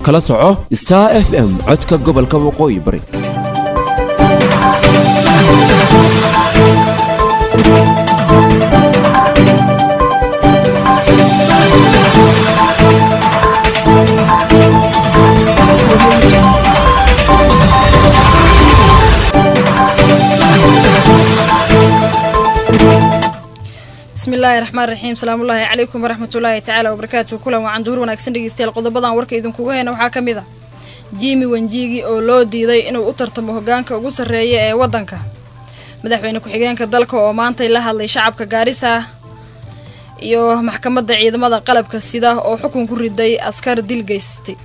kala soco star f m codka gobolka waqooyi bari bismillaahi raxmaan raxiim salaamullaahi calaykum waraxmatullaahi tacaala wabarakaatu kulan wacan duhur wanaagsan dhegeystayaal qodobadan warka idinkugu heyna waxaa ka mid a jimi wenjigi oo loo diiday inuu u tartamo hogaanka ugu sarreeya ee waddanka madaxweyne ku-xigeenka dalka oo maantay la hadlay shacabka gaarisa iyo maxkamadda ciidamada qalabka sida oo xukun ku riday askar dil geystay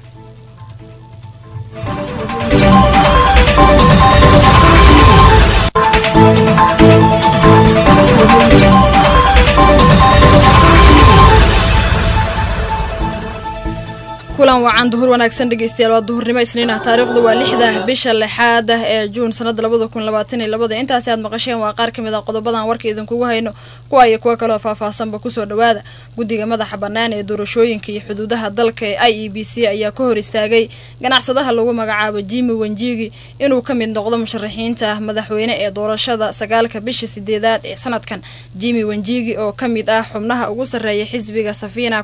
kulan wacan duhur wanaagsan dhegeystayaal waa duhurnimo isniin ah taariikhdu waa lixda bisha lixaad ah ee juun sanada labada kun labaatan iyo labada intaasi aad maqasheen waa qaar kamid a qodobadan warka idinkugu hayno kuwa iyo kuwo kaleo faahfaahsanba kusoo dhawaada guddiga madaxa bannaan ee doorashooyinka iyo xuduudaha dalka ee i e b c ayaa ka hor istaagay ganacsadaha lagu magacaabo jimi wenjigi inuu ka mid noqdo musharaxiinta madaxweyne ee doorashada sagaalka bisha sideedaad ee sanadkan jimi wenjigi oo ka mid ah xubnaha ugu sarreeya xisbiga safina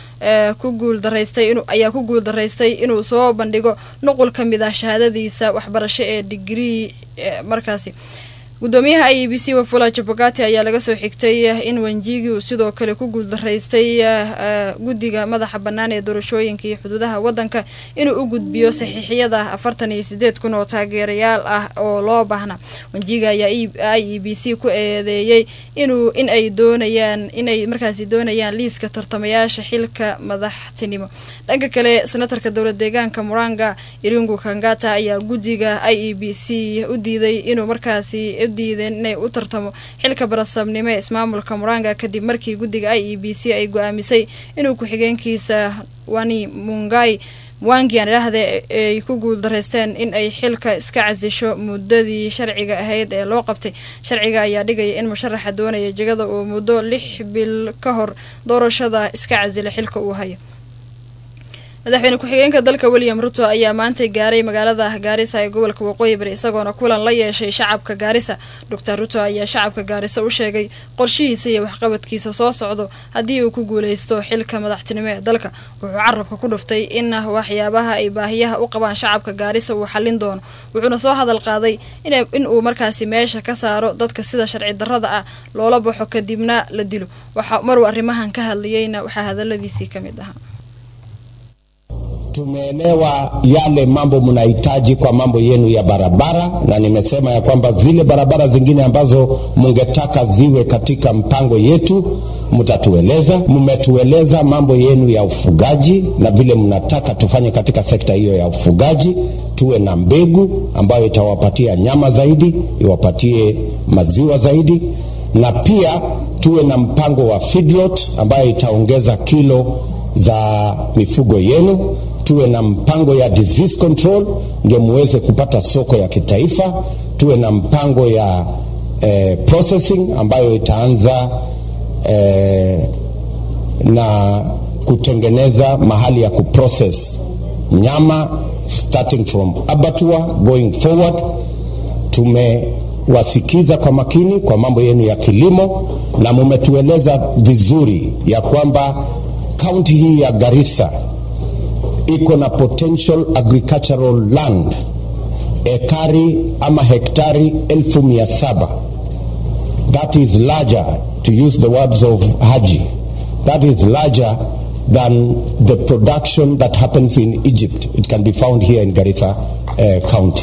ku guuldaraystay ayaa ku guul daraystay inuu soo bandhigo nuqul ka mid ah shahaadadiisa waxbarasho ee digrii markaasi gudoomiyaha i e b c wafula jabogati ayaa laga soo xigtay in wenjigi uu sidoo kale ku guuldaraystay guddiga madaxa bannaan ee doorashooyinka iyo xuduudaha waddanka inuu u gudbiyo saxiixyada afartan iyo sideed kun oo taageerayaal ah oo loo baahna wenjiga ayaa i e b c ku eedeeyey inuu in ay doonayaan inay markaasi doonayaan liiska tartamayaasha xilka madaxtinimo dhanka kale senatarka dowlad deegaanka muranga iringu kangata ayaa guddiga i e b c u diiday inuu markaasi diideen inay u tartamo xilka barasabnimo ee ismaamulka muranga kadib markii guddiga i e b c ay go-aamisay inuu ku-xigeenkiisa wani mungai mwangian idhaahde ay ku guul daraysteen in ay xilka iska casisho muddadii sharciga ahayd ee loo qabtay sharciga ayaa dhigaya in musharaxa doonaya jegada uu muddo lix bil ka hor doorashada iska casila xilka uu hayo madaxweyne ku-xigeenka dalka william ruto ayaa maantay gaaray magaalada gaarisa ee gobolka waqooyi bari isagoona kulan la yeeshay shacabka gaarisa doctor ruto ayaa shacabka gaarisa u sheegay qorshihiisa iyo waxqabadkiisa soo socdo haddii uu ku guuleysto xilka madaxtinimo ee dalka wuxuu carabka ku dhuftay in waxyaabaha ay baahiyaha u qabaan shacabka gaarisa uu xallin doono wuxuuna soo hadal qaaday in uu markaasi meesha ka saaro dadka sida sharci darrada ah loola baxo kadibna la dilo maruu arrimahan ka hadlayeyna waxaa hadaladiisii ka mid ahaa Tumeelewa yale mambo mnahitaji kwa mambo yenu ya barabara, na nimesema ya kwamba zile barabara zingine ambazo mungetaka ziwe katika mpango yetu mtatueleza. Mmetueleza mambo yenu ya ufugaji na vile mnataka tufanye katika sekta hiyo ya ufugaji, tuwe na mbegu ambayo itawapatia nyama zaidi, iwapatie maziwa zaidi, na pia tuwe na mpango wa feedlot ambayo itaongeza kilo za mifugo yenu tuwe na mpango ya disease control ndio muweze kupata soko ya kitaifa. Tuwe na mpango ya eh, processing ambayo itaanza eh, na kutengeneza mahali ya kuprocess nyama starting from abattoir going forward. Tumewasikiza kwa makini kwa mambo yenu ya kilimo na mumetueleza vizuri ya kwamba kaunti hii ya Garissa iko na potential agricultural land ekari ama hektari elfu mia saba that is larger to use the words of Haji that is larger than the production that happens in Egypt it can be found here in Garissa uh, county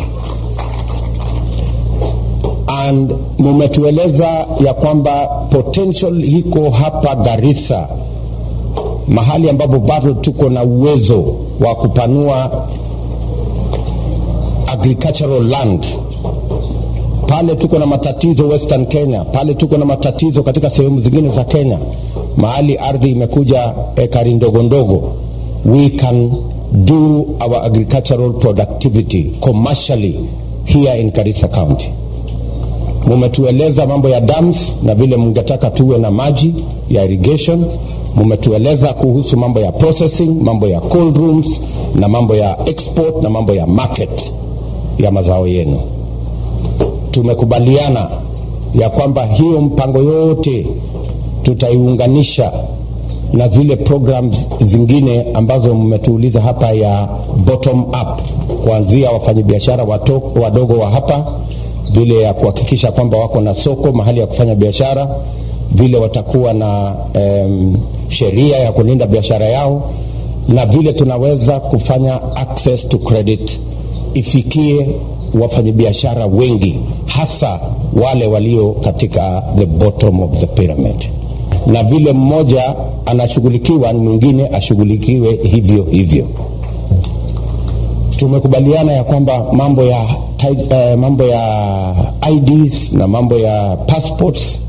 and mumetueleza ya kwamba potential hiko hapa Garissa mahali ambapo bado tuko na uwezo wa kupanua agricultural land pale tuko na matatizo Western Kenya, pale tuko na matatizo katika sehemu zingine za Kenya, mahali ardhi imekuja ekari ndogo ndogo, we can do our agricultural productivity commercially here in Garissa County. Mumetueleza mambo ya dams na vile mungetaka tuwe na maji ya irrigation. Mumetueleza kuhusu mambo ya processing, mambo ya cold rooms na mambo ya export na mambo ya market ya mazao yenu. Tumekubaliana ya kwamba hiyo mpango yote tutaiunganisha na zile programs zingine ambazo mmetuuliza hapa ya bottom up, kuanzia wafanyabiashara wadogo wa hapa, vile ya kuhakikisha kwamba wako na soko mahali ya kufanya biashara, vile watakuwa na um, sheria ya kulinda biashara yao, na vile tunaweza kufanya access to credit ifikie wafanyabiashara wengi, hasa wale walio katika the bottom of the pyramid na vile mmoja anashughulikiwa mwingine ashughulikiwe hivyo hivyo. Tumekubaliana ya kwamba mambo ya, uh, mambo ya IDs na mambo ya passports,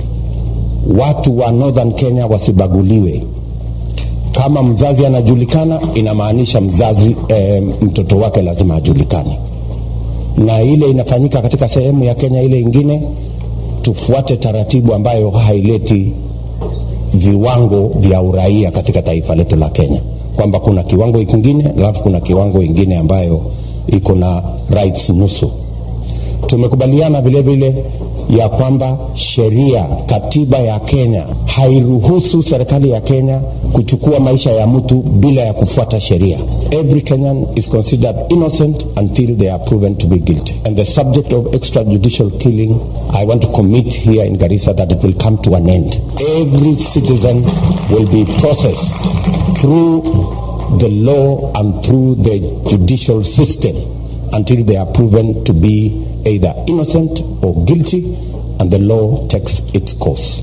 watu wa Northern Kenya wasibaguliwe. Kama mzazi anajulikana, inamaanisha mzazi eh, mtoto wake lazima ajulikane, na ile inafanyika katika sehemu ya Kenya ile ingine, tufuate taratibu ambayo haileti viwango vya uraia katika taifa letu la Kenya, kwamba kuna kiwango kingine alafu kuna kiwango ingine ambayo iko na rights nusu. Tumekubaliana vile vile ya kwamba sheria, katiba ya Kenya hairuhusu serikali ya Kenya kuchukua maisha ya mtu bila ya kufuata sheria. Every Kenyan is considered innocent until they are proven to be guilty. And the subject of extrajudicial killing, I want to commit here in Garissa that it will come to an end. Every citizen will be processed through the law and through the judicial system until they are proven to be either innocent or guilty and the law takes its course.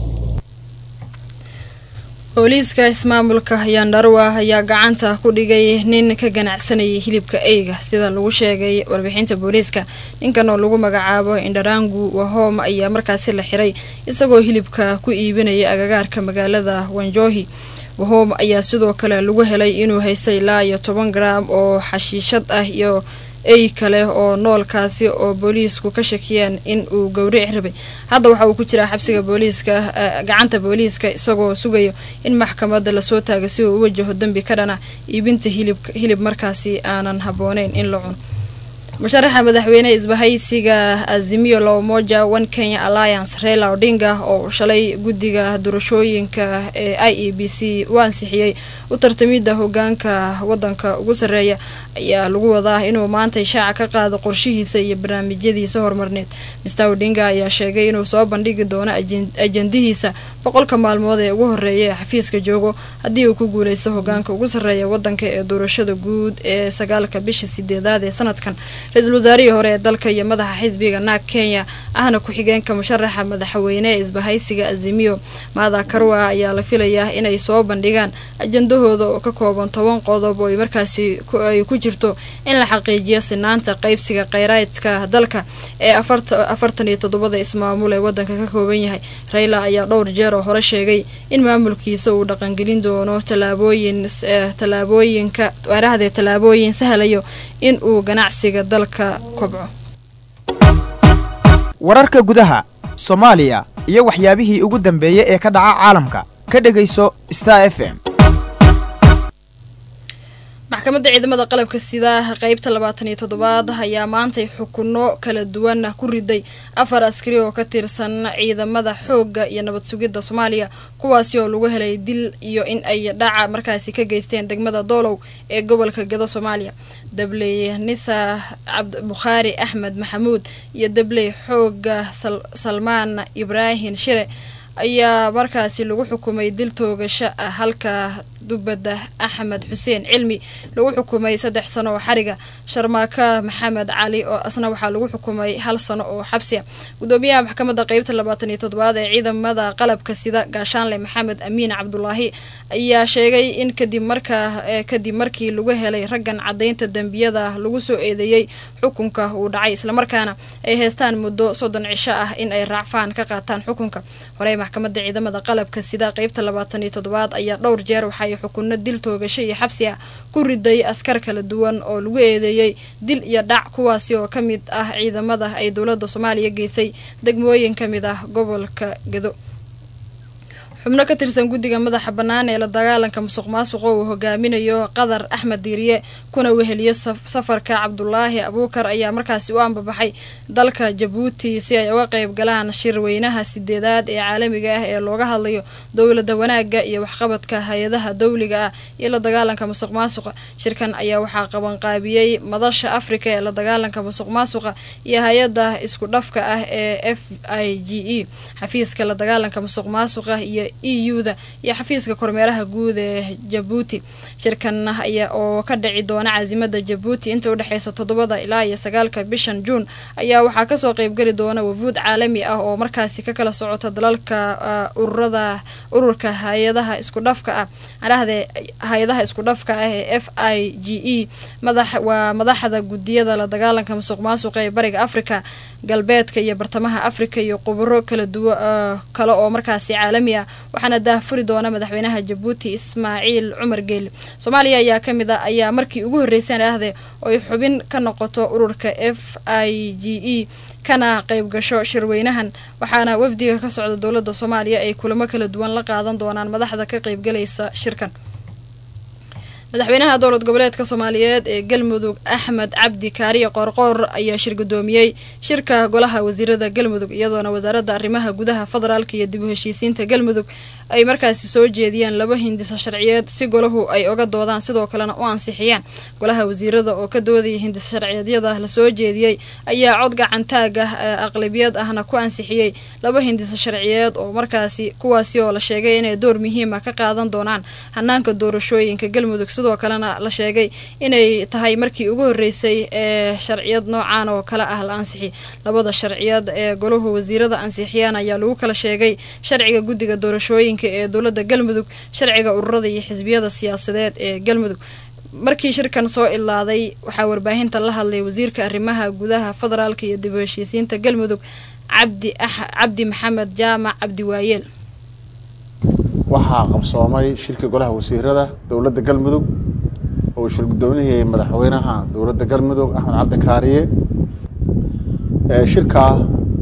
booliiska ismaamulka yandarwa ayaa gacanta ku dhigay nin ka ganacsanayay hilibka eyga sida lagu sheegay warbixinta booliiska ninkan oo lagu magacaabo indharangu wahom ayaa markaasi la xiray isagoo hilibka ku iibinaya agagaarka magaalada wanjohi wahom ayaa sidoo kale lagu helay inuu haystay ilaa iyo toban garaam oo xashiishad ah iyo ey kale oo noolkaasi oo booliisku ka shakiyeen in uu gowrici rabay hadda waxa uu ku jiraa xabsiga booliiska gacanta booliiska isagoo sugayo in maxkamadda lasoo taago si uu u wajaho dembi ka dhana iibinta hilib hilib markaasi aanan habbooneyn in la cuno musharaxa madaxweyne isbahaysiga azimio la umoja one kenya alliance reila odinga oo shalay guddiga doorashooyinka ee i e b c u ansixiyey u tartamidda hogaanka wadanka ugu sarreeya ayaa lagu wadaa inuu maanta ishaaca ka qaado qorshihiisa iyo barnaamijyadiisa horumarneed mister odinga ayaa sheegay inuu soo bandhigi doono ajendihiisa boqolka maalmood ee ugu horeeya ee xafiiska joogo haddii uu ku guuleysto hogaanka ugu sarreeya wadanka ee doorashada guud ee sagaalka bisha sideedaad ee sanadkan ra-iisul wasaarihii hore ee dalka iyo madaxa xisbiga naag kenya ahna ku-xigeenka musharaxa madaxweyne ee isbahaysiga azimio maada karwa ayaa la filayaa inay soo bandhigaan ajendahooda oo ka kooban toban qodob oo ay markaasi ay ku jirto in la xaqiijiyo sinaanta qaybsiga kheyraadka dalka ee afartan iyo toddobada ismaamul ee wadanka ka kooban yahay rayla ayaa dhowr jeer oo hore sheegay in maamulkiisa uu dhaqangelin doono tallaabooyin tallaabooyinka waarahdee tallaabooyin sahlayo in uu ganacsiga dalka kobco wararka gudaha soomaaliya iyo waxyaabihii ugu dambeeyey ee ka dhaca caalamka ka dhegayso star f m maxkamadda ciidamada qalabka sida qeybta labaatan iyo toddobaad ayaa maantay xukuno kala duwan ku riday afar askari oo ka tirsan ciidamada xoogga iyo nabad sugidda soomaaliya kuwaasi oo lagu helay dil iyo in ay dhaca markaasi ka geysteen degmada doolow ee gobolka gado soomaaliya dabley nisa cabdibukhaari axmed maxamuud iyo dabley xoogga salmaan ibraahin shire ayaa markaasi lagu xukumay dil toogasho ah halka dubadda axmed xuseen cilmi lagu xukumay saddex sano oo xariga sharmaaka maxamed cali oo asna waxaa lagu xukumay hal sano oo xabsiya gudoomiyaha maxkamadda qeybta labaatan iyo toddobaad ee ciidamada qalabka sida gaashaanle maxamed amiin cabdulaahi ayaa sheegay in kadib markaa kadib markii lagu helay raggan caddaynta dembiyada lagu soo eedeeyey xukunka uu dhacay islamarkaana ay haystaan muddo soddon cisho ah in ay raacfaan ka qaataan xukunka horey maxkamadda ciidamada qalabka sida qeybta labaatan iyo toddobaad ayaa dhowr jeer waxay xukunno dil toogasho iyo xabsi ah ku riday askar kala duwan oo lagu eedeeyey dil iyo dhac kuwaasi oo ka mid ah ciidamada ay dowladda soomaaliya geysay degmooyin ka mid ah gobolka gedo xubno ka tirsan guddiga madaxa bannaan ee la dagaalanka musuq maasuqa uu hogaaminayo qadar axmed diiriye kuna weheliyo safarka cabdulaahi abuukar ayaa markaasi u ambabaxay dalka jabuuti si ay uga qayb galaan shirweynaha sideedaad ee caalamiga ah ee looga hadlayo dowladda wanaagga iyo waxqabadka hay-adaha dowliga ah iyo la dagaalanka musuq maasuqa shirkan ayaa waxaa qabanqaabiyey madasha afrika ee la dagaalanka musuq maasuqa iyo hay-adda isku dhafka ah ee f i g e xafiiska la dagaalanka musuq maasuqa iyo e u da iyo xafiiska kormeeraha guud ee jabuuti shirkan ayaa oo ka dhici doona caasimada jabuuti inta udhexeysa toddobada ilaa iyo sagaalka bishan juun ayaa waxaa kasoo qeybgeli doona wafuud caalami ah oo markaasi ka kala socota dalalka ururada ururka hay-adaha isku dhafka ah adhahde hay-adaha isku dhafka ah ee f i g e madax waa madaxda gudiyada la dagaalanka musuq maasuqa ee bariga africa galbeedka iyo bartamaha africa iyo quburo kala duwa kale oo markaasi caalami ah waxaana daahfuri doona madaxweynaha jabuuti ismaaciil cumar geeli soomaaliya ayaa ka mid a ayaa markii ugu horreyseen ahde oy xubin ka noqoto ururka f i g e kana qayb gasho shirweynahan waxaana wafdiga ka socda dowladda soomaaliya ay kulamo kala duwan la qaadan doonaan madaxda ka qaybgalaysa shirkan madaxweynaha dowlad goboleedka soomaaliyeed ee galmudug axmed cabdi kaariye qoorqoor ayaa shir gudoomiyey shirka golaha wasiirada galmudug iyadoona wasaaradda arrimaha gudaha federaalka iyo dib u heshiisiinta galmudug ay markaasi soo jeediyeen laba hindiso sharciyeed si golahu ay oga doodaan sidoo kalena u ansixiyaan golaha wasiirada oo ka doodaya hindiso sharciyeedyada lasoo jeediyey ayaa cod gacantaag ah aqlabiyad ahna ku ansixiyey laba hindiso sharciyeed oo markaasi kuwaasi oo la sheegay inay door muhiima ka qaadan doonaan hanaanka doorashooyinka galmudug sidoo kalena la sheegay inay tahay markii ugu horreysay ee sharciyad noocaan oo kale ah la ansixi labada sharciyad ee golahu wasiirada ansixiyaan ayaa lagu kala sheegay sharciga guddiga doorashooyinka ee dowladda galmudug sharciga ururada iyo xisbiyada siyaasadeed ee galmudug markii shirkan soo ilaaday waxaa warbaahinta la hadlay wasiirka arrimaha gudaha federaalka iyo dib u heshiisiinta galmudug cabdi cabdi maxamed jaamac cabdi waayeel waxaa qabsoomay shirka golaha wasiirada dowladda galmudug oo uu shir guddoominayay madaxweynaha dowladda galmudug axmed cabdi kaariye shirkaa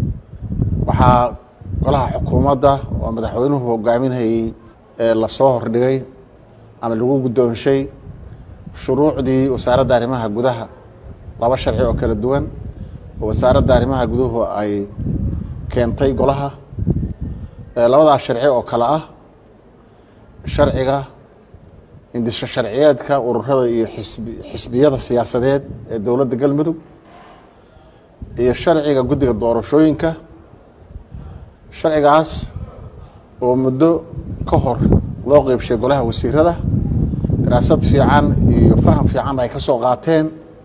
waxaa golaha xukuumadda oo madaxweynuhu hogaaminayay lasoo hordhigay ama lagu guddoonshay shuruucdii wasaaradda arrimaha gudaha laba sharci oo kala duwan oo wasaaradda arrimaha guduhu ay keentay golaha labadaas sharci oo kale ah sharciga indisho sharciyeedka ururada iyo xisbi xisbiyada siyaasadeed ee dowladda galmudug iyo sharciga guddiga doorashooyinka sharcigaas oo muddo ka hor loo qeybshay golaha wasiirada daraasad fiican iyo faham fiican ay ka soo qaateen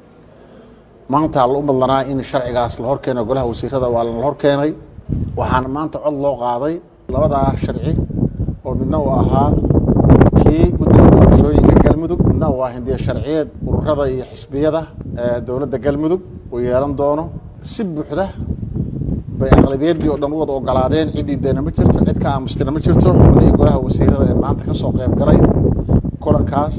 maanta la u madlanaa in sharcigaas la horkeeno golaha wasiirada waa la horkeenay waxaana maanta cod loo qaaday labadaa sharci oo midna uu ahaa kii guddiga doorashooyinka galmudug midna uu ah hindiya sharciyeed ururada iyo xisbiyada ee dowladda galmudug uu yeelan doono si buuxda bay aqlabiyaddii oo dhan u wada ogolaadeen ciddii deena ma jirto cid ka aamustina ma jirto xubnihii golaha wasiirada ee maanta ka soo qayb galay kulankaas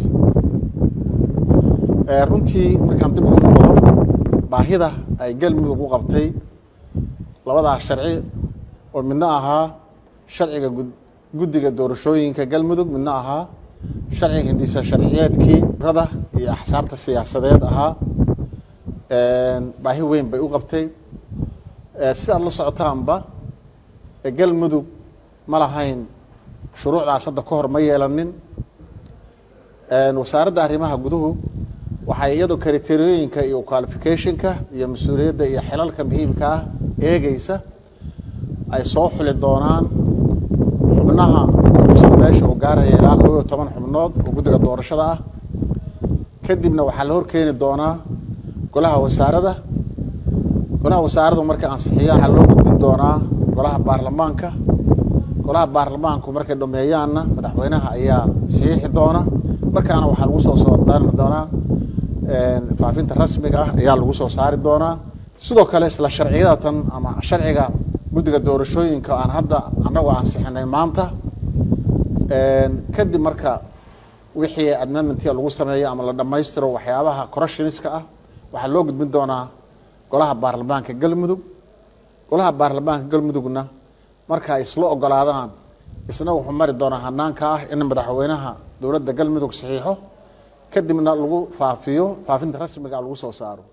runtii markaan dib ugu noqdo baahida ay galmudug u qabtay labadaas sharci oo midna ahaa sharciga guddiga doorashooyinka galmudug midna ahaa sharciga hindisa sharciyeedkii rada iyo axsaabta siyaasadeed ahaa baahi weyn bay u qabtay si aad la socotaanba galmudug ma lahayn shuruucdaas hadda ka hor ma yeelanin wasaaradda arrimaha guduhu waxay iyadu kriteriyooyinka iyo qualificationka iyo mas-uuliyadda iyo xilalka muhiimka ah eegeysa ay soo xuli doonaan xubnaha kuxubsan meesha uu gaaraya ilaa koob iyo toban xubnood oo guddiga doorashada ah kadibna waxaa la horkeeni doonaa golaha wasaarada golaha wasaaradu markay ansixiya waxaa loo gudbin doonaa golaha baarlamaanka golaha baarlamaanku markay dhameeyaanna madaxweynaha ayaa saxiixi doona markaana waxaa lagu soo soo daari doonaa faafinta rasmiga ah ayaa lagu soo saari doonaa sidoo kale isla sharciyadatan ama sharciga guddiga doorashooyinka aan hadda annagu ansixinay maanta kadib marka wixii amendmentia lagu sameeyo ama la dhammaystiro waxyaabaha corruptioniska ah waxaa loo gudbin doonaa golaha baarlamaanka galmudug golaha baarlamaanka galmudugna marka ay isla ogolaadaan isna wuxuu mari doonaa hanaanka ah in madaxweynaha dowladda galmudug saxiixo kadibna lagu faafiyo faafinta rasmiga lagu soo saaro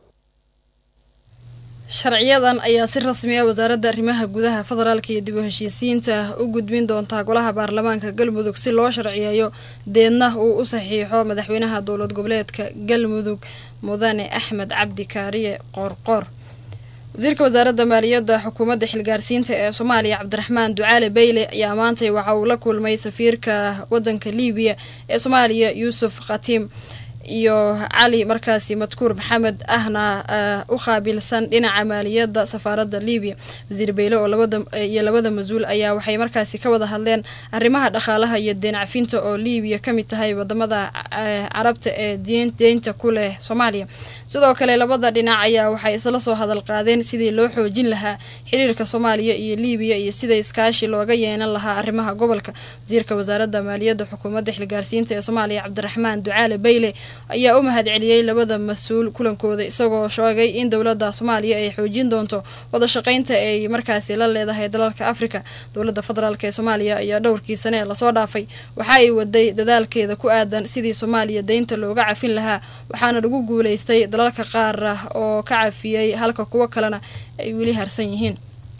sharciyadan ayaa si rasmi ah wasaaradda arrimaha gudaha federaalka iyo dib u heshiisiinta u gudbin doontaa golaha baarlamaanka galmudug si loo sharciyeeyo deedna uu u saxiixo madaxweynaha dowlad goboleedka galmudug mudane axmed cabdi kaariye qoorqoor wasiirka wasaaradda maaliyadda xukuumadda xilgaarsiinta ee soomaaliya cabdiraxmaan ducaale beyle ayaa maantay waxa uu la kulmay safiirka wadanka liibiya ee soomaaliya yuusuf khatiim iyo cali markaasi madkuur maxamed ahna u qaabilsan dhinaca maaliyadda safaaradda liibiya wasiir beyle oo labadaiyo labada mas-uul ayaa waxay markaasi ka wada hadleen arrimaha dhaqaalaha iyo deen cafinta oo liibiya ka mid tahay wadamada carabta ee deynta ku leh soomaaliya sidoo kale labada dhinac ayaa waxay isla soo hadal qaadeen sidii loo xoojin lahaa xiriirka soomaaliya iyo liibiya iyo sida iskaashi looga yeelan lahaa arrimaha gobolka wasiirka wasaaradda maaliyadda xukuumadda xilgaarsiinta ee soomaaliya cabdiraxmaan ducaale beyle ayaa u mahad celiyey labada mas-uul kulankooda isagoo sheegay in dowladda soomaaliya ay xoojin doonto wada shaqaynta ay markaasi la leedahay dalalka afrika dowladda federaalk ee soomaaliya ayaa dhowrkii sane ee lasoo dhaafay waxa ay waday dadaalkeeda ku aadan sidii soomaaliya deynta looga cafin lahaa waxaana lagu guuleystay dalalka qaar ah oo ka cafiyey halka kuwo kalena ay weli harsan yihiin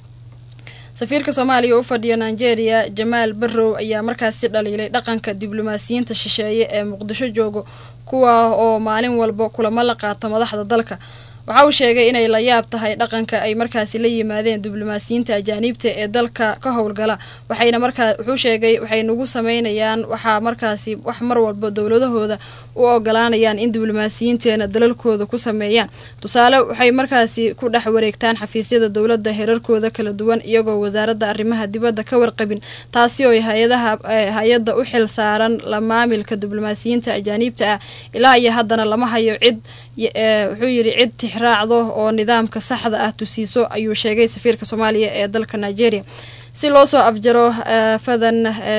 safiirka soomaaliya u fadhiya nigeria jamaal barrow ayaa markaasi dhaliilay dhaqanka diblomaasiyiinta shisheeye ee muqdisho joogo kuwa oo maalin walba kulamo la qaata madaxda dalka waxa uu sheegay inay la yaab tahay dhaqanka ay markaasi la yimaadeen diblomaasiyiinta ajaaniibta ee dalka ka howlgala waxayna markaa wuxuu sheegay waxay nagu sameynayaan waxaa markaasi wax mar walba dowladahooda u ogolaanayaan in diblomaasiyiinteena dalalkooda ku sameeyaan tusaale waxay markaasi ku dhex wareegtaan xafiisyada dowladda herarkooda kala duwan iyagoo wasaaradda arrimaha dibadda ka warqabin taasi oo hay-adaha hay-adda u xil saaran la maamilka diblomaasiyiinta ajaaniibta ah ilaa iyo haddana lama hayo cid wuxuu yidhi cid tixraacdo oo nidaamka saxda ah tusiiso ayuu sheegay safiirka soomaaliya ee dalka nigeria si loo soo afjaro fadan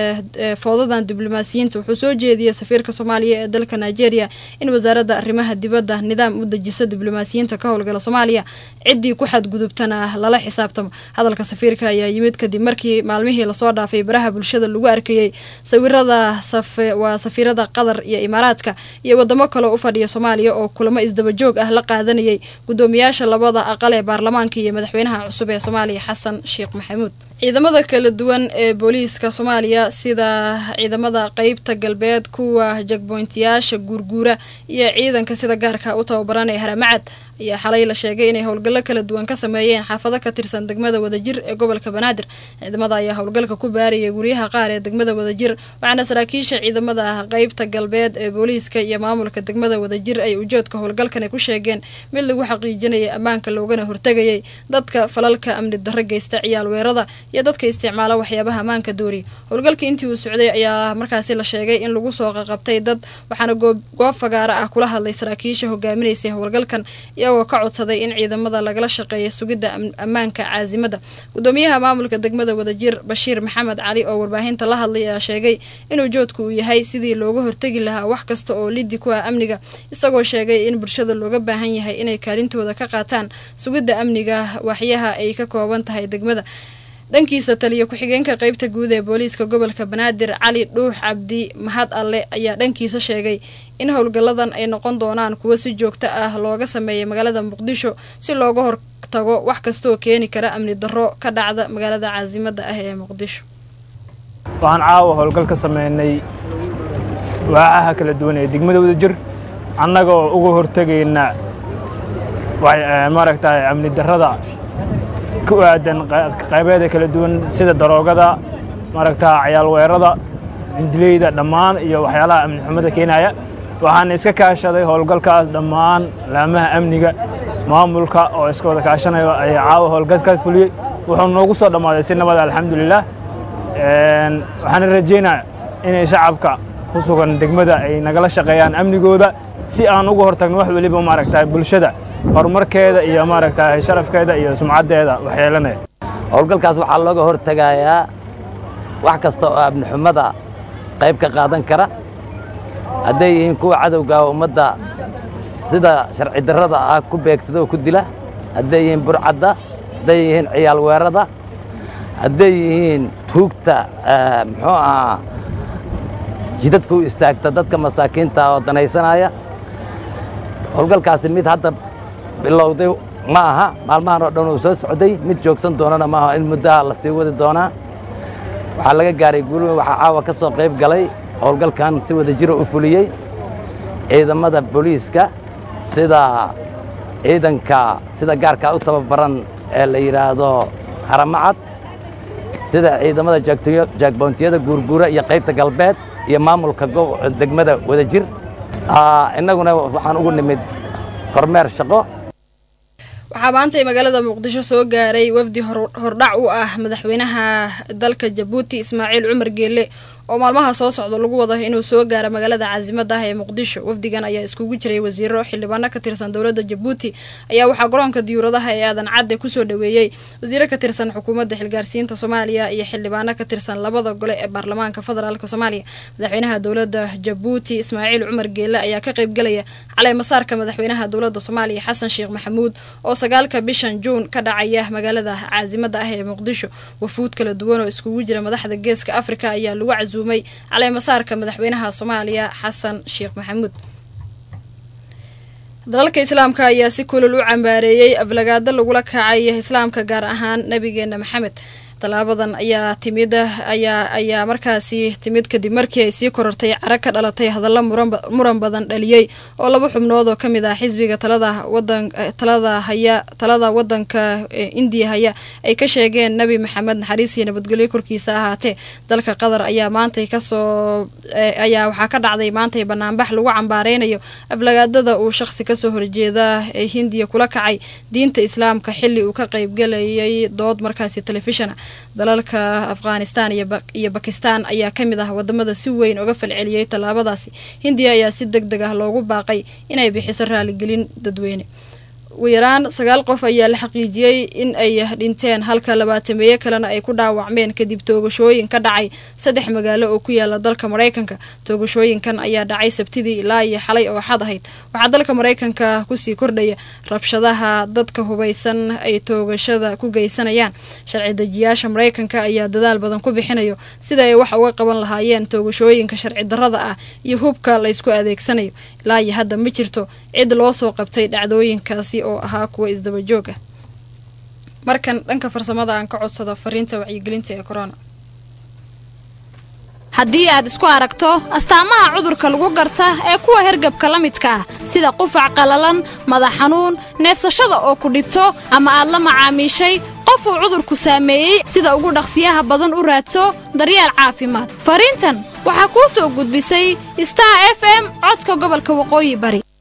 foodadan diblomaasiyiinta wuxuu soo jeediyey safiirka soomaaliya ee dalka nigeria in wasaaradda arrimaha dibadda nidaam u dejiso diblomaasiyiinta ka howlgala soomaaliya ciddii ku xadgudubtana lala xisaabtamo hadalka safiirka ayaa yimid kadib markii maalmihii lasoo dhaafay baraha bulshada lagu arkayey sawirada waa safiirada qatar iyo imaaraadka iyo wadamo kaleo u fadhiya soomaaliya oo kulamo isdabajoog ah la qaadanayay guddoomiyaasha labada aqal ee baarlamaanka iyo madaxweynaha cusub ee soomaaliya xasan sheekh maxamuud ciidamada kala duwan ee booliiska soomaaliya sida ciidamada qeybta galbeed kuwa jagboyntiyaasha guurguura iyo ciidanka sida gaarka u tababaran ee haramacad ayaa xalay la sheegay inay howlgallo kala duwan ka sameeyeen xaafado ka tirsan degmada wadajir ee gobolka banaadir ciidamada ayaa howlgalka ku baarayay guryaha qaar ee degmada wadajir waxaana saraakiisha ciidamada qeybta galbeed ee booliiska iyo maamulka degmada wadajir ay ujoodka howlgalkani ku sheegeen mid lagu xaqiijinayay ammaanka loogana hortegayay dadka falalka amni darro geysta ciyaal weerada iyo dadka isticmaala waxyaabaha ammaanka dooriya howlgalka intii uu socday ayaa markaasi la sheegay in lagu soo qaqabtay dad waxaana goob fagaara ah kula hadlay saraakiisha hogaaminaysay howlgalkan iyagoo ka codsaday in ciidamada lagala shaqeeya sugidda ammaanka caasimada gudoomiyaha maamulka degmada wadajir bashiir maxamed cali oo warbaahinta la hadlay ayaa sheegay inuu joodku uu yahay sidii looga hortegi lahaa wax kasta oo liddi ku ah amniga isagoo sheegay in bulshada looga baahan yahay inay kaalintooda ka qaataan sugidda amniga waxyaha ay ka kooban tahay degmada dhankiisa taliya ku-xigeenka qeybta guud ee booliiska gobolka banaadir cali dhuux cabdi mahad alle ayaa dhankiisa sheegay in howlgalladan ay noqon doonaan kuwo si joogto ah looga sameeyay magaalada muqdisho si looga hortago wax kastaoo keeni kara amni darro ka dhacda magaalada caasimada ah ee muqdisho waxaan caawa howlgal ka sameynay waacaha kala duwan ee degmada wadajir annaga oo uga hortegayna maaragtay amni darrada ku aadan qaybeeda kala duwan sida daroogada maaragtaa cayaal weerada indileyda dhammaan iyo waxyaalaha amni xumada keenaya waxaan iska kaashaday howlgalkaas dhammaan laamaha amniga maamulka oo iska wada kaashanayo ayaa caawa howlgalkaas fuliyey wuxuu noogu soo dhammaaday si nabada alxamdulilah waxaana rajaynaa inay shacabka ku sugan degmada ay nagala shaqeeyaan amnigooda si aan uga hortagno wax weliba maaragtaa bulshada horumarkeeda iyo maaragtaa sharafkeeda iyo sumcaddeeda waxyeelanaya howlgalkaas waxaa looga hortegayaa wax kasta oo amnixumada qayb ka qaadan kara hadday yihiin kuwa cadowga ummadda sida sharci darrada ah ku beegsada oo ku dila hadday yihiin burcadda hadday yihiin ciyaal weerada hadday yihiin tuugta muxuu ahaa jidadka u istaagta dadka masaakiinta oo danaysanaya howlgalkaasi mid hadda bilowday ma aha maalmahan oo dhan uu soo socday mid joogsan doonana maaha in muddaha la sii wadi doonaa waxaa laga gaaray guulweyn waxaa caawa ka soo qayb galay howlgalkan si wada jira u fuliyey ciidamada booliiska sida ciidanka sida gaarkaa u tababaran ee la yidhaahdo haramacad sida ciidamada jaagboontiyada guurguura iyo qaybta galbeed iyo maamulka degmada wadajir innaguna waxaan ugu nimid kormeer shaqo waxaa maantay magaalada muqdisho soo gaaray wafdi hordhac u ah madaxweynaha dalka jabuuti ismaaciil cumar geelle oo maalmaha soo socda lagu wado inuu soo gaaro magaalada caasimada ah ee muqdisho wafdigan ayaa iskugu jiray wasiiro xildhibaano ka tirsan dowladda jabuuti ayaa waxaa garoonka diyuuradaha ee aadan cadde kusoo dhaweeyey wasiiro ka tirsan xukuumadda xilgaarsiinta soomaaliya iyo xildhibaano ka tirsan labada gole ee baarlamaanka federaalk soomaaliya madaxweynaha dowladda jabuuti ismaaciil cumar geelle ayaa ka qaybgalaya caleemasaarka madaxweynaha dowladda soomaaliya xasan sheekh maxamuud oo sagaalka bishan juun ka dhacaya magaalada caasimada ah ee muqdisho wafuud kala duwan oo iskugu jira madaxda geeska afrika ayaa lagu casuumay caleemasaarka madaxweynaha soomaaliya xasan sheekh maxamuud dalalka islaamka ayaa si kulol u cambaareeyey aflagaado lagula kacay islaamka gaar ahaan nabigeena maxamed tallaabadan ayaa timid ayaa ayaa markaasi timid kadib markii ay sii korortay cara ka dhalatay hadallo muran badan dhaliyey oo laba xubnood oo kamid ah xisbiga talada wadan talada haya talada wadanka indiya haya ay ka sheegeen nabi maxamed naxariis iyo nabadgelyo korkiisa ahaatee dalka qatar ayaa maantay kasoo ayaa waxaa ka dhacday maantay banaanbax lagu cambaareynayo aflagaadada uu shaqsi kasoo horjeeda ee hindiya kula kacay diinta islaamka xili uu ka qaybgalayay dood markaasi telefishona dalalka afghanistan iyo bakistan ayaa ka mid ah wadamada si weyn uga falceliyey tallaabadaasi hindiya ayaa si deg deg ah loogu baaqay inay bixiso raaligelin dadweyne ugu yaraan sagaal qof ayaa la xaqiijiyey in ay dhinteen halka labaatameeye kalena ay ku dhaawacmeen kadib toogashooyin ka dhacay saddex magaalo oo ku yaala dalka maraykanka toogashooyinkan ayaa dhacay sabtidii ilaa iyo xalay oo xad ahayd waxaa dalka maraykanka kusii kordhaya rabshadaha dadka hubaysan ay toogashada ku geysanayaan sharci dejiyaasha maraykanka ayaa dadaal badan ku bixinayo sida ay wax uga qaban lahaayeen toogashooyinka sharci darrada ah iyo hubka laysku adeegsanayo ilaa iyo hadda ma jirto cid loo soo qabtay dhacdooyinkaasi oo ahaa kuwa isdaba joog ah markan dhanka farsamada aan ka codsado fariinta wacyigelinta ee corona haddii aad isku aragto astaamaha cudurka lagu garta ee kuwa hergabka la midka ah sida qufac qallalan madax xanuun neefsashada oo ku dhibto ama aad la macaamiishay qof uu cudurku saameeyey sida ugu dhaqsiyaha badan u raadso daryeel caafimaad fariintan waxaa kuu soo gudbisay star f m codka gobolka waqooyi bari